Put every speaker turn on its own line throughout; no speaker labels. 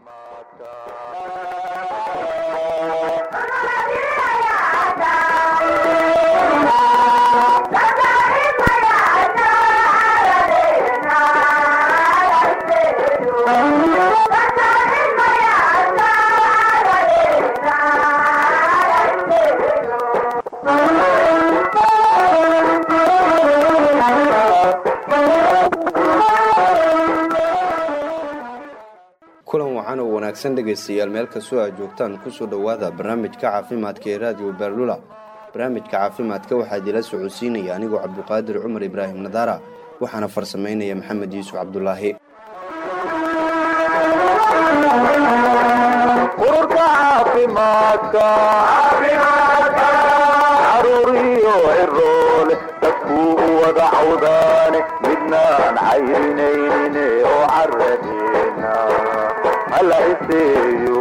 kulan wacan oo wanaagsan dhegaystayaal meel kastoo aad joogtaan kusoo dhowaada barnaamijka caafimaadka ee raadiyo beerlula barnaamijka caafimaadka waxaa idila socodsiinaya anigoo cabduqaadir cumar ibraahim nadaara waxaana farsamaynaya maxamed yuusuf cabdulaahi
ururka caafimaadka caruuriyo ciroole dadkuu u wada cawdaane midnaan cayrinaynin oo caradeena hala iseeyo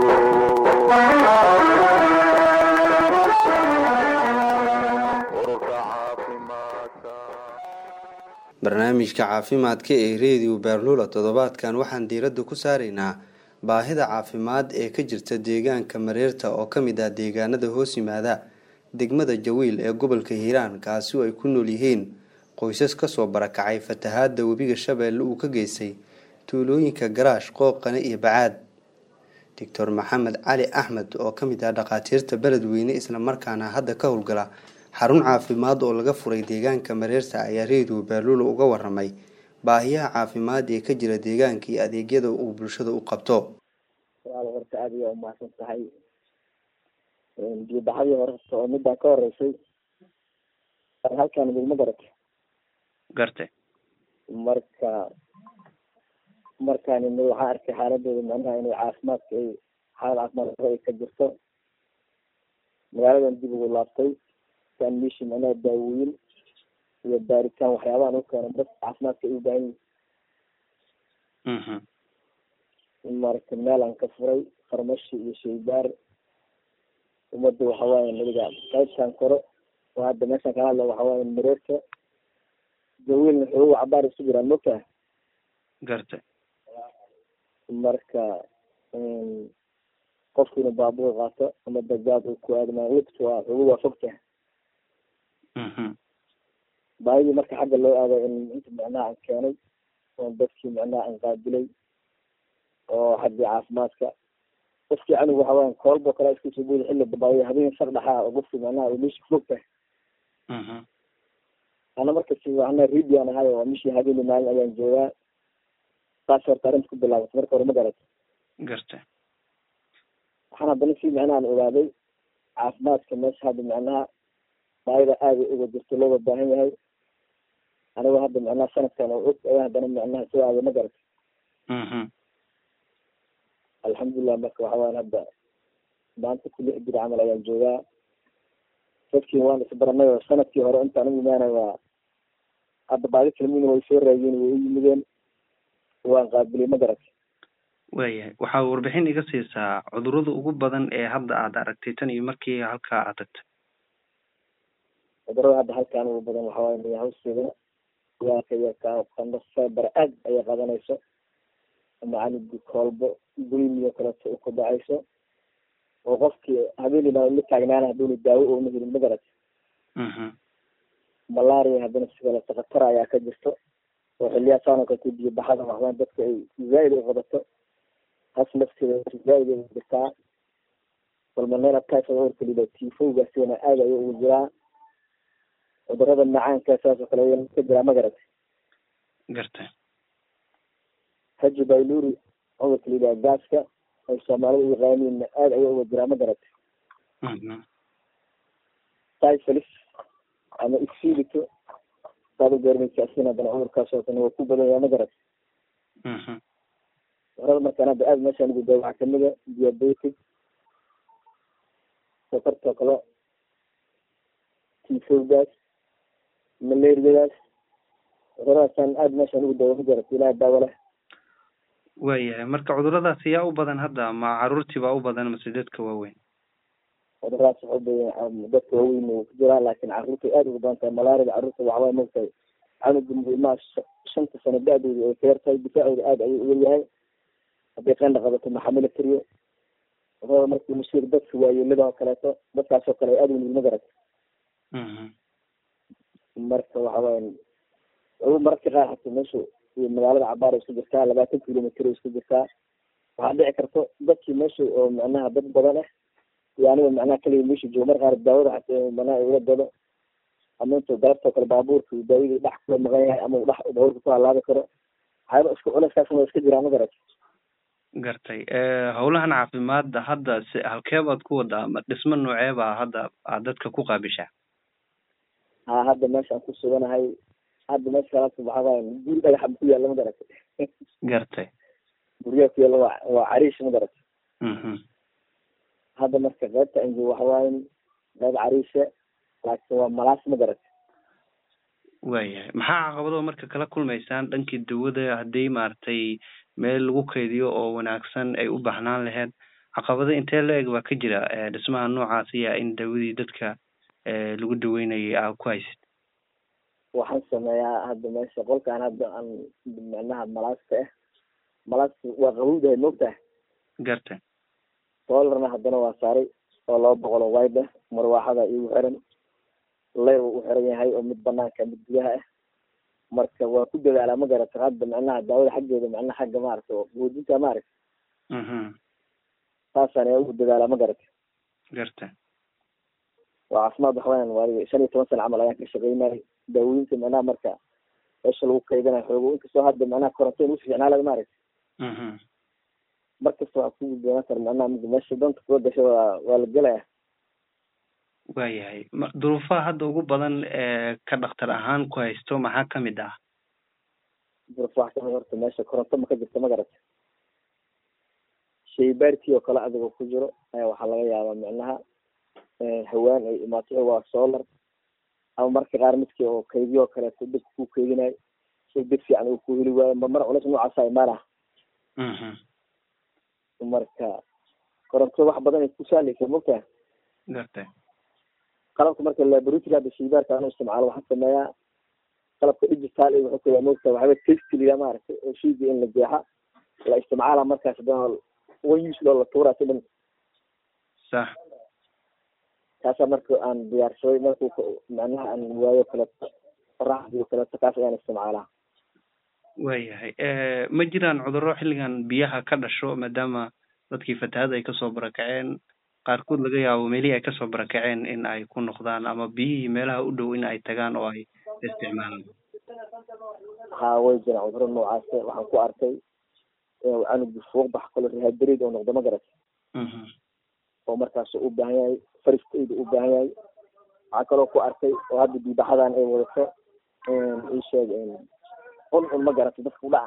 ururka caafimaadka
barnaamijka caafimaadka ee reediyo beerlula toddobaadkan waxaan diiradda ku saaraynaa baahida caafimaad ee ka jirta deegaanka mareerta oo ka mid ah deegaanada hoos yimaada degmada jawiil ee gobolka hiiraan kaasi oo ay ku nool yihiin qoysas kasoo barakacay fatahaada webiga shabeelle uu ka geystay tuulooyinka garaash qooqane iyo bacaad doctor maxamed cali axmed oo ka mid ah dhakhaatiirta beledweyne islamarkaana hadda ka howlgala xarun caafimaad oo laga furay deegaanka mareerta ayaa reediyo beerlula uga waramay baahiyaha caafimaad ee ka jira deegaanka iyo adeegyada uu bulshada u qabto
walaal horta aada ayaa umahadsan tahay biyobaxadii horta oo midaan ka horeysay halkaan idinma garata
garte
marka markaan imid waxaan arkay xaaladooda macnaha inay caafimaadka ay xaalad caafimaad daro ay ka jirto magaaladan dib ugu laabtay kan meeshii macnaha daawooyin iyo baaritaan waxyaabahan u keena dad caafimaadka ay u baahan yihin marka meel aan ka furay farmashi iyo shaybaar ummadda waxa waaye nadiga qaybtaan koro oo hadda meeshaan kala hadla waxa waaye mareerka jawiilna xoogu cabaar isu jiraan mogtaha
garte
marka qofku inuu baabuur qaato ama bajaad uu ku aadmaa lift waa xoogu waa fogtaha baahidii marka xagga loo aaday in inta macnaha aan keenay oo dadkii macnaha aan qaabilay oo xaggii caafimaadka qofkii anigu waxa weyan koolbo kale iska soo boodi xilli dabaayo habeen sar dhaxaa oo qofkii macnaha uu meesha fog tahay ana marka si macnaha ridi aan ahay oo mishii habeeni maalin ayaan joogaa saas horta arrinta ku bilaabatay marka hore ma garata
garte
waxaan haddana si macnaha aan ogaaday caafimaadka meesha hadda macnaha baahida aada uga jirto looga baahan yahay anigo hadda macnaha sanadkan oo og ayaa haddana macnaha soo aaday ma garata alxamdulilah marka waxa wayan hadda maanta ku lix bir camal ayaan joogaa dadkii waan isbaranay oo sanadkii hore intaan u imaanay waa hadda baadi kalmin way soo raageen way u yimideen waan qaabilay ma garata
waayahay waxaa warbixin iga siisaa cudurada ugu badan ee hadda aad aragtay tan iyo markii halkaa aad tagtay
cudurada hadda halkaan ugu badan waxa waye miyahawsida yaaka iyo ka qando feber aad ayay qadanayso ama canigi koolbo bulimiyo kaleeto u kudhacayso oo qofkii habeenina la taagnaana haduuna daawo oona helin ma garata malaria haddana sikaleeto khatar ayaa ka jirto oo xiliyaasaan kaleto biyo baxada waxbaan dadka ay zaaid u qabato has nafteeda zaaid ay jirtaa balmanela typhoid orka lila tifowgaasina aad ayuu ugu jiraa cudurada macaanka saas oo kale ayaa ka jiraa ma garata
garte
haji bayluri cudurka la yidhaha gaaska ay soomaalida u yaqaaniinna aad ayaa uga jiraa ma garata typholis ama isfilito saad u garanaysa asin haddana cudurkaas oo kale waa ku badan yahay ma garata cudurada markaan hadda aad meeshaan ugu daa waxaa kamid a diabetic sokortoo kale tifowgaas malariadaas cuduradaasaan aad meeshaan ugu daawa ma garata ilaha daawo leh
waayahay marka cuduradaas yaa u badan hadda ma caruurtii baa u badan mase dadka waaweyn
cuduradaas waxa ubadan dadka waaweyn wuu ku jiraa laakin caruurta aad ugu badan tahay malaarida caruurta waxaway mogtahay canuga ilmaha shanta sano da-dooda ay ka yartahay difaacooda aad ayuu uga yahay haddii qeendha qabato maxamila tiriyo wuxuu markii musir dadka waayeelada oo kaleeto dadkaas oo kale ay aada u nugul ma garat marka waxa weyan ugu mararka qaar hata meeshu iyo magaalada cabaar isku jirtaa labaatan kilomitr isku jirtaa waxaa dhici karto dadkii meesha oo macnaha dad badan ah iyo aniga macnaha kaliya meesha joogo mar qaar daawada hata macnaha ula dado ama intuu galabtoo kale baabuurka uu daawadii dhex kula maqan yahay ama uu dhex baabuurka ku halaabi karo waxyaaba isku culeyskaasna waa iska jiraan ma garat
gartay howlahan caafimaadda hadda si halkee baad ku wadaa ma dhismo noocee baa hadda aad dadka ku qaabishaa
ha hadda meeshaan ku suganahay hadda meesha kalaas waxaa waaya guri dhagaxa ku yaalla ma garatay
gartay
guryaha ku yaalla waa waa cariish ma garatay
mhm
hadda marka qaybta aan joogo waxa waaye qayb cariisha laakiin waa malaas ma garatay
waayahay maxaa caqabado marka kala kulmaysaan dhankii dawada haddii maaragtay meel lagu kaydiyo oo wanaagsan ay u baahnaan lahayd caqabado intee la eg baa ka jira dhismaha noocaasiya in dawadii dadka lagu daweynayay aa ku haysid
waxaan sameeyaa hadda meesha qolkaan hadda aan macnaha malaasta ah malaasta waa qabowdahay moogtahay
gartay
solarna haddana waa saaray oo laba boqol oo wide ah marwaaxada igu xiran leyr uu xiran yahay oo mid banaanka mid gudaha ah marka waa ku dadaalaa ma garata hadda macnaha daawada xaggeeda macnaha xagga maaragta oo quudinta maaragta
mhm
saasaan ayaa ugu dadaalaa ma garata
gartay
waa caafimaad waxaweyaan waa shan iyo toban sana camal ayaan ka shaqeynayay daawooyinka macnaha marka meesha lagu kaydanayo xoogo inkastoo hadda macnaha koronto in usi ficnaalada maaragta
mhm
markasta waxaa kugu doonaan kara macnaha mid meesha danta kuga gasho waa waa la gelaya
waayahay ma duruufaha hadda ugu badan ee ka dhaktar ahaan ku haysto maxaa kamid ah
duruf wax kamid horta meesha koronto ma ka jirto ma garata shaybaarkii oo kale adigoo ku jiro ayaa waxaa laga yaabaa macnaha hawaan ay imaato waa solar ama marka qaar midkii oo kaydiyo oo kaleeto dib ku kaydinayo si dib fiican uu ku heli waayo ma mar culeys noocaasa imaanah
mhm
marka koronto wax badan ay ku saaleysa mogtaha
gartay
qalabka marka laboratory hadda shaybaarka anu isticmaalo waxaan sameeyaa qalabka digital iyo wuxuu kaya mogtaha waxba testiliya maaragtay oo shayga in la jeexa la isticmaala markaas hadana one use loo la tuuraa si dhan
sax
kaasaa marka aan diyaarsaday marku macnaha aan waayo kaleeto qoraxdii oo kaleeto kaas ayaan isticmaalaa
waayahay ma jiraan cudurro xilligan biyaha ka dhasho maadaama dadkii fatahaada ay kasoo barakaceen qaarkood laga yaabo meelihii ay kasoo barakaceen in ay ku noqdaan ama biyihii meelaha u dhow in ay tagaan oo ay isticmaalaan
ha way jiraan cudurro noocaas waxaan ku arkay inuu canugi fuuq bax kalo rehaberid oo noqdo ma garat
mhm
oo markaas u baahan yahay first aid u baahan yahay waxaa kaloo ku arkay oo hadda biibaxadan ay wadato ii sheeg un un ma garato dadka udhaca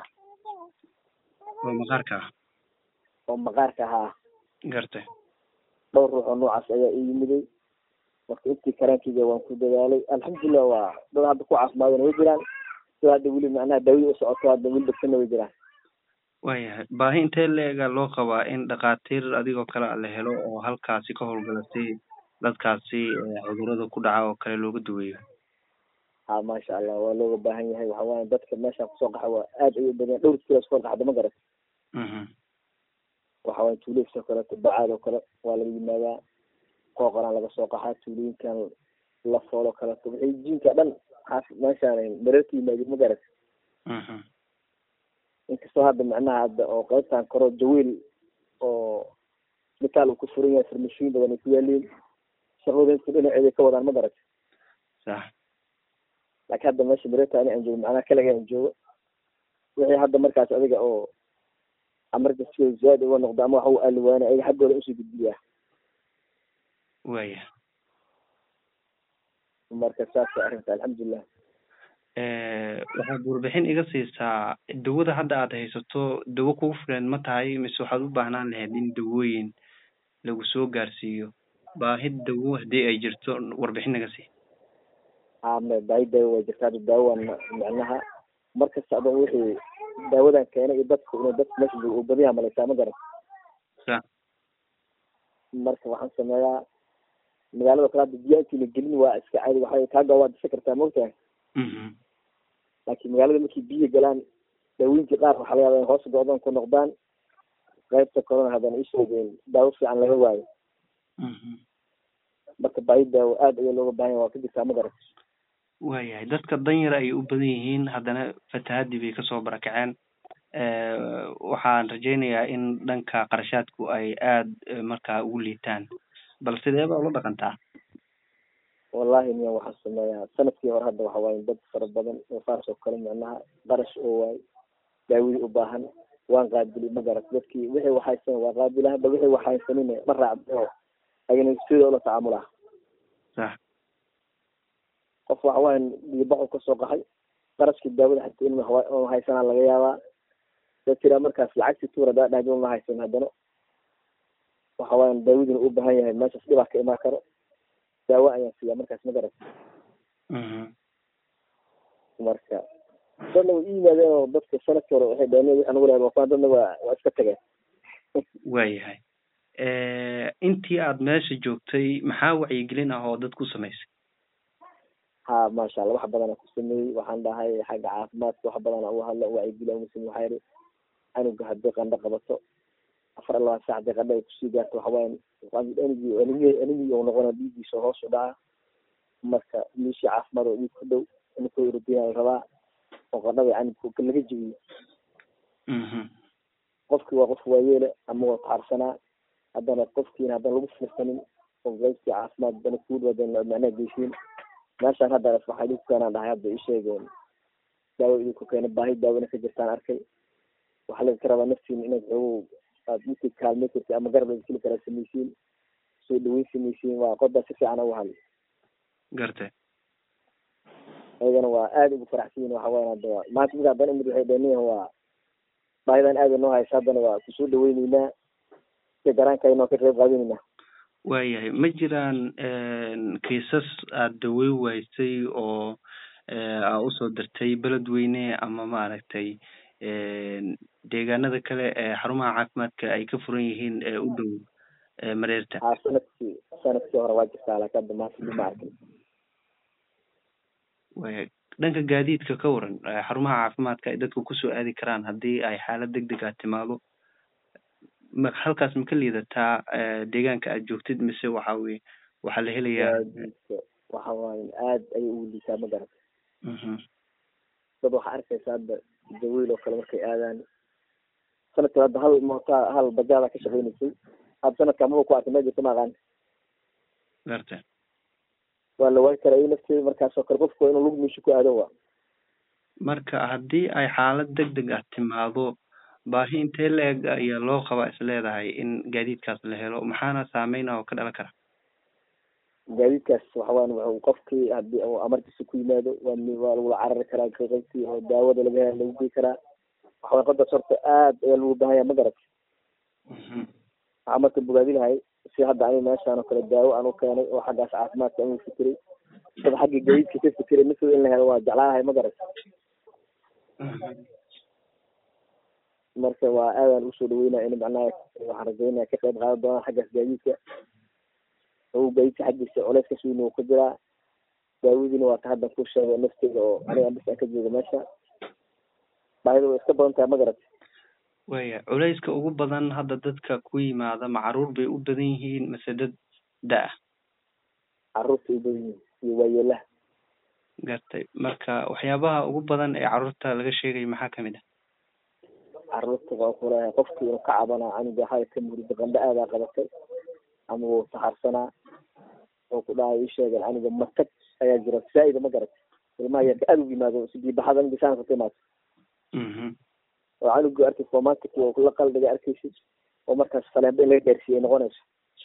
oo maqaarka ah
oo maqaarka ahaa
gartay
dhowr ruux oo noocaas ayaa ii yimiday marka intii karaankeyga waan ku dadaalay alxamdulilah waa dad hadda ku caafimaadana way jiraan dad hadda weli macnaha daawada u socoto hadda weli dhegtana way jiraan
waayahay baahi intee la-ega loo qabaa in dhakhaatiir adigoo kale la helo oo halkaasi ka howlgala si dadkaasi cudurada ku dhaca oo kale looga duweeyo
ha maasha allah waa looga baahan yahay waxa waaye dadka meeshaan kusoo qaxa waa aad ay u badan dhowr kilos kusoo qaxda ma garat
mhm
waxa waaye tuuleys oo kaleeto bacaad oo kale waa laga yimaadaa qooqoraan laga soo qaxaa tuulooyinkan lafool oo kaleeto wixii jiinka dhan xaas meeshaan mareerka yimaadin ma garat
mhm
inkastoo hadda macnaha hadda oo qaybtan koro jawiil oo isbitaal uu ku furan yahay farmashiin badan ay ku yaaliin shaqooyinka dhinaceeda ka wadaan ma garat
sax
laakiin hadda meesha mareerta ani aan joogo macnaha kaliga aan joogo wixii hadda markaas adiga oo emergency zaad uga noqdo ama waxa u aaliwaana ayaga xaggooda usoo gudbiyaa
waaya
marka saas way arrinta alxamdulilah
waxaad warbixin iga siisaa dawada hadda aad haysato dawo kugu filan ma tahay mise waxaad u baahnaan lahayd in dawooyin lagu soo gaarsiiyo baahi dawo haddii ay jirto warbixin naga sii
ame baahi daawo waa jirta hadda daawo waa macnaha markasta adon wixii daawadan keenay iyo dadku inuu dadku meesha joogo uu badiyaa malaysaa ma garan
sa
marka waxaan sameeyaa magaalada kale hadda biyaa intii la gelin waa iska caadi waxa kaaga waa disa kartaa maogtahay
mhm
laakiin magaalada markii biyo galaan daawooyinkii qaar waxaa laga yaaba in hoos go-doon ku noqdaan qaybta corona haddana isheegeen daawo fiican laga waayo marka baahi daawo aad ayaa looga baahan yahay waa ka jirtaa magarat
waayahay dadka danyar ayay u badan yihiin haddana fatahaadii bay kasoo barakaceen waxaan rajaynayaa in dhanka qarashaadku ay aada markaa ugu liitaan bal sidee baa ula dhaqantaa
wallahi miya waxaa sameeyaa sanadkii hore hadda waxa waaye dad fara badan oo saas oo kale micnaha qarash oo waay daawadii u baahan waan qaabili ma garat dadkii wixii waxaysan waa qaabila hadda wixii waxaysanin ma raacdo oo ayna sidoo la tacaamulaa
sax
qof waxa waaye biyobaxu kasoo qaxay qarashkii daawada xataa in ma haysanaa laga yaabaa da tiraa markaas lacagtii tuur hadaa dhahdi ma haysan haddana waxa waaye daawadina u baahan yahay meeshaas dhibaa ka imaan karo daawo ayaan siiyaa markaas ma garat marka dadna way i yimaadeen oo dadka sanadkii hore waxay dhaheen wixii nagu lehed wafaan dadna waa waa iska tageen
waayahay intii aad meesha joogtay maxaa wacyigelin ah oo dad ku samaysay
ha maasha allah wax badanaa ku sameeyey waxaan dhahay xagga caafimaadka wax badanaa u hadla wacyigeli umusame waxaa yidhi canuga haddii qandho qabato afar iyo labaatan sac haddii qandho ay kusii gaarto waxa waaye enigi enigi enigi uu noqona dhiiggiisa hoos u dhaca marka miishii caafimaad oo dhiig ku dhow inkoo urodina la rabaa oo qandhada canugka laga jebiyo qofki waa qof waayeele ama waa taxarsanaa haddana qofkiina haddana lagu fiirsanin oo qaybtii caafimaad haddana kuud wadan macnaha geysiin meeshaan hadda waxaa idinku keenaan dhahay hadda ii sheegeen daawo idinku keena baahi daawona ka jirtaan arkay waxaa laydinka rabaa naftiin inaad xoogow aad intii kaalmay karti ama garab laydin kala samaysiin soo dhaweyn samaysiin waa qodaa si fiican ugu hadlay
gartay
ayagana waa aada ugu faraxsan yihin waxa wayan hadda maanta mid haddana imid waxay dheniyahan waa baahidan aada noo haysa haddana waa kusoo dhaweyneynaa si garaankayna ka qayb qaadanaynaa
waayahay ma jiraan kiisas aada dawey waysay oo aa usoo dirtay beledweyne ama maaragtay deegaanada kale ee xarumaha caafimaadka ay ka furan yihiin ee u dhow mareerta
ha sanadkii sanadkii hore waa jirtaa laakiin hadda maanta ma arkin
waya dhanka gaadiidka ka waran xarumaha caafimaadka ay dadku kusoo aadi karaan haddii ay xaalad deg deg ah timaado ma halkaas ma ka liidataa deegaanka aad joogtid mise waxa weye waxaa la helayaa
gaadiidka waxa waaye aad ayay ugu liitaa ma garata dad waxaa arkaysa hadda dawiil oo kale markay aadaan sanadkii hadda hal moota hal bajaada ka shaqeynaysay hadda sanadka maba ku arkay meel jirta ma aqaan
garta
waa la waagi karaa nafteeda markaasoo kale qofku waa inuu lug meesha ku aado wa
marka haddii ay xaalad deg deg ah timaado baahi intee la-eg ayaa loo qabaa is leedahay in gaadiidkaas la helo maxaana saameyn ah oo ka dhalan kara
gaadiidkaas waxa waan wuxuu qofkii haddii uu amarkiisa ku yimaado waa waa lagula carari karaa qaybtii oo daawada laga hela lagu gey karaa waxa waye qodaas horta aad ayaa lagu baahan yahay ma garat waxaa marka bogaadi lahay si hadda ani meeshaan oo kale daawo aan u keenay oo xaggaas caafimaadka aan u fikiray dad xagga gaadiidka ka fikiray mid in la helo waa jeclaanahay ma garat marka waa aadaan usoo dhaweynaya in macnaha waxaan rajaynaya ka qayb qaadan doonaan xaggaas gaadiidka o gaadiidka xaggiisa culeys kas weyn uu ka jiraa daawadiina waa ka haddan ku sheegay nafteeda oo aniga bis aan ka jooga meesha baahida way iska badan tahay ma garat
waya culeyska ugu badan hadda dadka ku yimaada ma caruur bay u badan yihiin mase dad da-ah
caruurta u badan yihiin iyo waayeelaha
gartay marka waxyaabaha ugu badan ee caruurta laga sheegayo maxaa kamid ah
caruurta waa kuleeyahay qofki inuu ka cabanaa canuga waxaa ka murida qandho aadaa qabatay ama wuu saxarsanaa oo ku dhahay ii sheegeen canuga matag ayaa jira zaa-ida ma garat ilmaha yarka aada ugu yimaado si biibaxada in bisaanka ka imaato oo canuga arkay romantic oo la qalbiga arkaysid oo markaas faleemba in laga gaarsiiyay noqonayso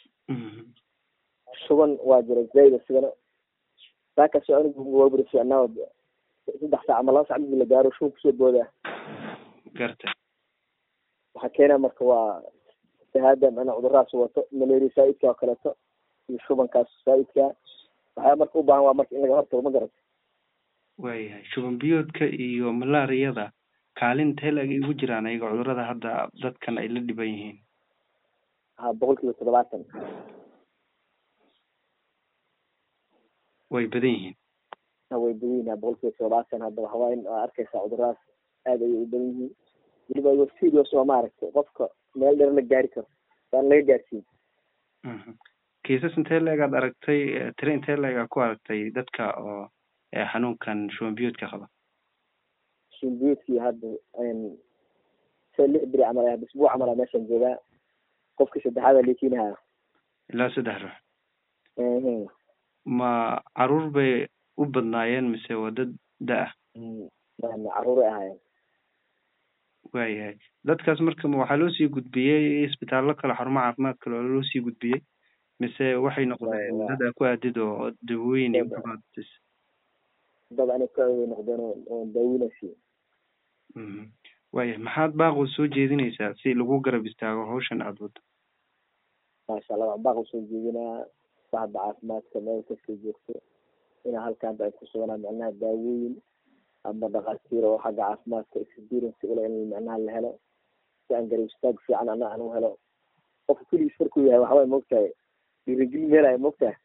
shuban waa jira zaa-id isigana saakaas canuga waa buri fiicnaa saddex saac ama laba sac midi la gaaro shuban kusoo boodaa
gartay
waxaa keena marka waa shahaada macnaa cuduradaas wato malaria saa-idka oo kaleeto iyo shubankaas saa-idka waxyaa marka u baahan waa marka in laga hortago ma garata
waayahay shuban biyoodka iyo malaariyada kaalin teel ag igu jiraan ayaga cudurada hadda dadkan ay la dhiban yihiin
ha boqol kiiba toddobaatan
way badan yihiin
ha way badan yihin ha boqol kiiba toddobaatan hadda waxawaaye waa arkaysaa cuduradaas aad ayay u badan yihiin weliba igo serious oo maaragtay qofka meel dheer la gaari karo saan laga gaarsiin
kiisas intee leegaad aragtay tire intee leegaa ku aragtay dadka oo xanuunkan shuban biyoodka qaba
shimbiyoodkii hadda se lix beri camal ah isbuuc camal ah meeshan joogaa qofkii saddexaad aa liikiinahaa
ilaa saddex ruux ma caruur bay u badnaayeen mise waa dad da-ah
caruuray ahaayeen
waayahay dadkaas marka ma waxaa loo sii gudbiyey isbitaallo kale xarumo caafimaad kale oo loo sii gudbiyey mise waxay noqdeen dad aa ku aadid oo dawooyin iyo kubaadis
dad ani ku aaway noqdeen oo daawinaysi
waayahay maxaad baaqoo soo jeedinaysaa si lagu garab istaago hawshan aada wado
maasha allah waxaan baaq usoo jeedinaa bahda caafimaadka meel kastay joogto inaa halkaanta ay ku suganaa micnaha daawooyin ama dhakhaatiir oo xagga caafimaadka experience ule in micnaha la helo si aan garab istaag fiican ana aan u helo qofka keligiis markuu yahay waxbay moogtahay dhiirigelin meelaya moogtahay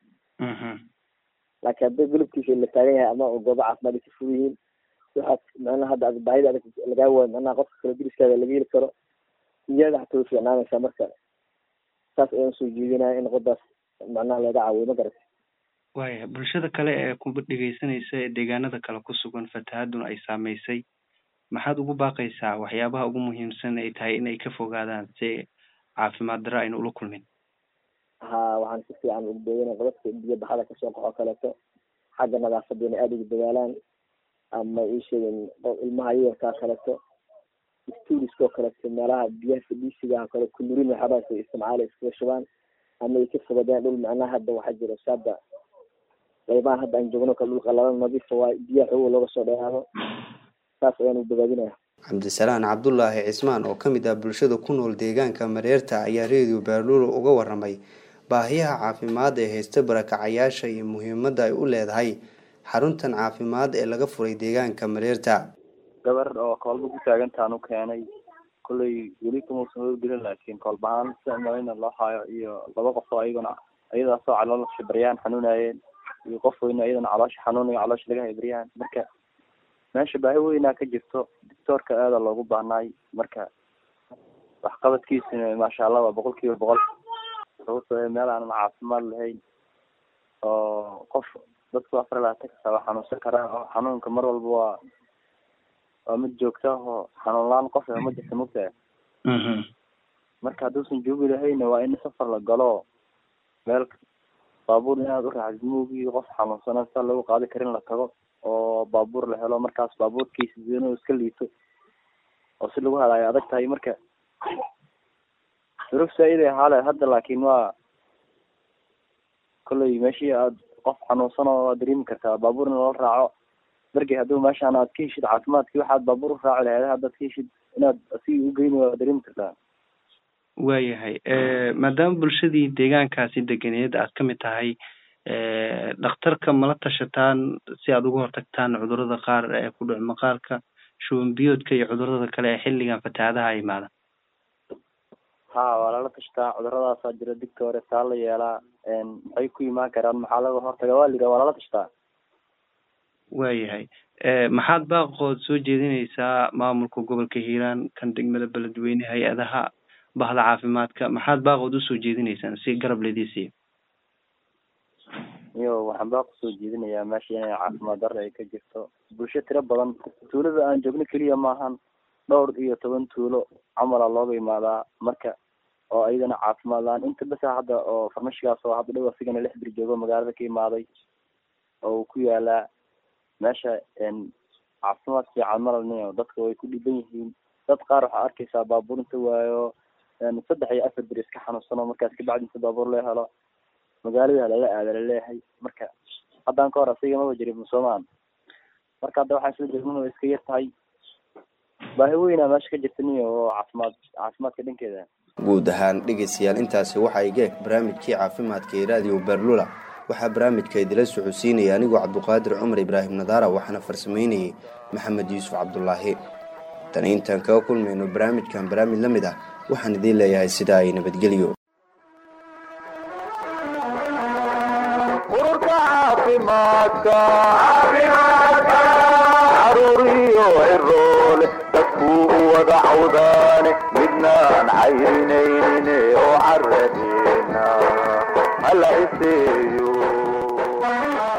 laakiin hadday golobkiisa la taagan yahay ama goobo caafimaad ay ka fog yihiin waxaad micnaha hadda ad baahida adag lagaa waayo micnaha qofka kale diriskaada laga heli karo iyada xataa way fiicnaanaysaa marka saas ayaan soo jeedinaya in qodaas macnaha laga caawiyo ma garata
waaya bulshada kale ee kuba dhegeysanaysa ee deegaanada kale ku sugan fatahaaduna ay saameysay maxaad ugu baaqaysaa waxyaabaha ugu muhiimsan ay tahay inay ka fogaadaan si caafimaad daro ayna ula kulmin
ha waxaan si fiican ugu beeganay qodadka biyo baxada kasoo qaxo kaleeto xagga nadaafadda inay aada ugu dadaalaan ama ii sheegin ilmaha yarkaa kaleeto stuuriskoo kaleeto meelaha biyaha fadhiisiga kale kunurin waxyaabahaas ay isticmaala iskaga shubaan ama ay ka fogadeen dhul macnaha hadda waxaa jira saada qaybaha hadda aan joogno kale dhul qalalan nadiifa waa biyaha xooga looga soo dheeraado saas ayaan u bogaadinaya
cabdisalaan cabdulaahi cismaan oo ka mid ah bulshada ku nool deegaanka mareerta ayaa reediyo baaluulo uga waramay baahiyaha caafimaad ee haysta barakacayaasha iyo muhiimadda ay u leedahay xaruntan caafimaad ee laga furay deegaanka mareerta
gabar oo koolba ku taagantaan u keenay kolley weli kamuusan howlgelin laakiin koolbahaan sida malayna loo haayo iyo laba qof oo ayaguna ayadaasoo caloosha baryaan xanuunayeen iyo qof weyna iyadana caloosha xanuunayo caloosha laga haybaryaan marka meesha baahi weynaa ka jirto doctoorka aada loogu baahnaay marka waxqabadkiisuna maasha allah waa boqol kiiba boqol sababtoo meel aanan caafimaad lahayn oo qof dadku afar labaatan kasta waa xanuunsan karaa oo xanuunka mar walba waa waa mid joogta oo xanuun la-aan qof ma jirta mugtaha marka hadduusan joogi lahayna waa in safar la galo meel baabuur inaad u raacdid moogii qof xanuunsan sa lagu qaadi karin la tago oo baabuur la helo markaas baabuurkiisa inuu iska liito oo si lagu hadayo adag tahay marka duruf saa-iday ahaale hadda laakiin waa kolley meeshii aad qof xanuunsan oo waad dareemi kartaa baabuur in loo raaco dargey hadduu meeshaan aad ka heshid caafimaadkii waxaad baabuur u raaci lahayd haddaad ka heshid inaad asigii ugeyni waad dareemi kartaa
waayahay maadaama bulshadii deegaankaasi deganeed aad ka mid tahay dhakhtarka mala tashataan si aad uga hortagtaan cudurrada qaar ee ku dhac maqaarka shuban biyoodka iyo cudurrada kale ee xilligan fatahaadaha imaada
ha waa lala tashtaa cudurradaasaa jira digta hore saa la yeelaa maxay ku imaan karaan maxaa laga hortaga waa layidhaha waa lala tashtaa
waayahay maxaad baaqood soo jeedinaysaa maamulka gobolka hiiraan kan degmada beledweyne hay-adaha bahda caafimaadka maxaad baaqood usoo jeedinaysaan si garab laydii siiyo
iyo waxaan baaq usoo jeedinayaa meesha inay caafimaad darra ay ka jirto bulsho tiro badan tuulada aan joogno keliya maahan dhowr iyo toban tuulo camala looga imaadaa marka oo ayadana caafimaad la-aan inta besa hadda oo farmashigaas oo hadda dhow asigana lix bir joogo magaalada ka imaaday oo uu ku yaalaa meesha caafimaad fiican malalniyo dadka way ku dhiban yihiin dad qaar waxaa arkaysaa baabuur inta waayo saddex iyo afar bir iska xanuunsan oo markaas kabacdi inta baabuur loo helo magaalada lala aada laleeyahay marka haddaan ka hor asiga maba jirin soomaan marka hadda waxaan isla jeednana way iska yar tahay baahi weynaa meesha ka jirta niyo oo caafimaad caafimaadka dhankeeda
guud ahaan dhegaystayaal intaasi waxaa igeeg barnaamijkii caafimaadka ee raadiyo berlula waxaa barnaamijka idila socodsiinaya anigoo cabduqaadir cumar ibraahim nadaara waxaana farsamaynayay maxamed yuusuf cabdulaahi tani intaan kaga kulmayno barnaamijkan barnaamij la mid ah waxaan idiin leeyahay sidaa ay nabadgelyo
ururka caafimaadka caruur iyo ciroole dadkuu u wada wada cawdaane midnaan cayrinaynin oo caradeena hala iseeyo